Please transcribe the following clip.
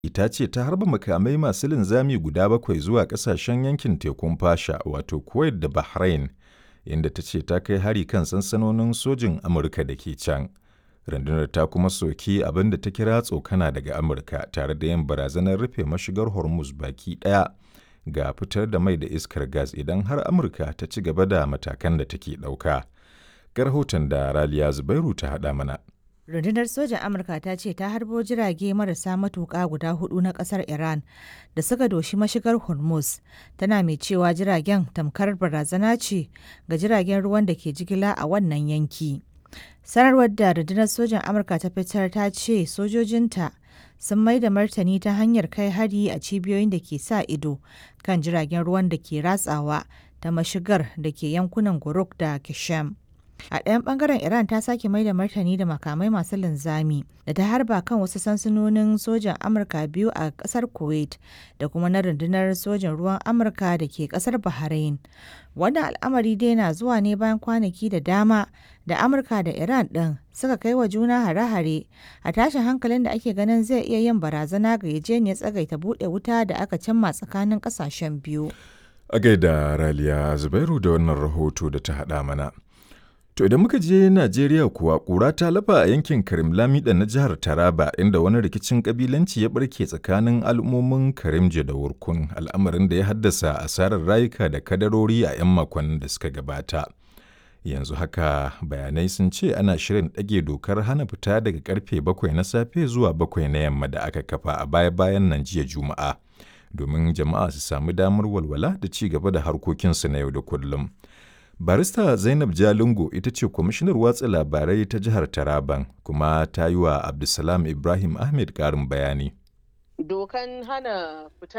ta ce ta harba makamai masu linzami guda bakwai zuwa ƙasashen yankin tekun Fasha wato Kuwait da Bahrain, inda ta ce ta kai hari kan sansanonin sojin Amurka da ke can. Rundunar ta kuma soki abin da ta kira tsokana daga Amurka tare da yin barazanar rufe mashigar Hormuz baki ɗaya ga fitar da mai da iskar gas idan har Amurka ta ci gaba da matakan da take ɗauka. Ga rahoton da Raliya Zubairu ta haɗa mana. rundunar sojan amurka ta ce ta harbo jirage marasa matuƙa guda hudu na ƙasar iran da suka doshi mashigar hormuz tana mai cewa jiragen tamkar barazana ce ga jiragen ruwan da ke jigila a wannan yanki sanarwar da rundunar sojan amurka ta fitar ta ce sojojinta sun mai da martani ta hanyar kai hari a cibiyoyin da ke sa ido kan jiragen ruwan da ke ratsawa ta mashigar da ke yankunan guruk da kishem A ɗayan ɓangaren Iran ta sake mai da martani da makamai masu linzami da ta harba kan wasu sansanonin sojan Amurka biyu a ƙasar Kuwait da kuma na rundunar sojan ruwan Amurka da ke ƙasar Bahrain. Wannan al'amari dai na zuwa ne bayan kwanaki da dama da Amurka da Iran ɗin suka kai wa juna hare-hare a tashin hankalin da ake ganin zai iya yin barazana ga yajeniyar tsagaita buɗe wuta da aka cimma tsakanin ƙasashen biyu. A gaida Raliya Zubairu da wannan rahoto da ta haɗa mana. To idan muka je Najeriya kuwa ƙura ta lafa a yankin Karim Lamida na jihar Taraba inda wani rikicin kabilanci ya barke tsakanin al'ummomin Karimje da Wurkun al'amarin da ya haddasa asarar rayuka da kadarori a 'yan makonnin da suka gabata. Yanzu haka bayanai sun ce ana shirin ɗage dokar hana fita daga karfe bakwai na safe zuwa bakwai na yamma da aka kafa a baya-bayan nan jiya Juma'a domin jama'a su samu damar walwala da ci gaba da harkokinsu na yau da kullum. barista zainab jalingo ita ce kwamishinar watsa labarai ta jihar taraban kuma ta yi wa abdulsalam ibrahim ahmed karin bayani dokan hana fita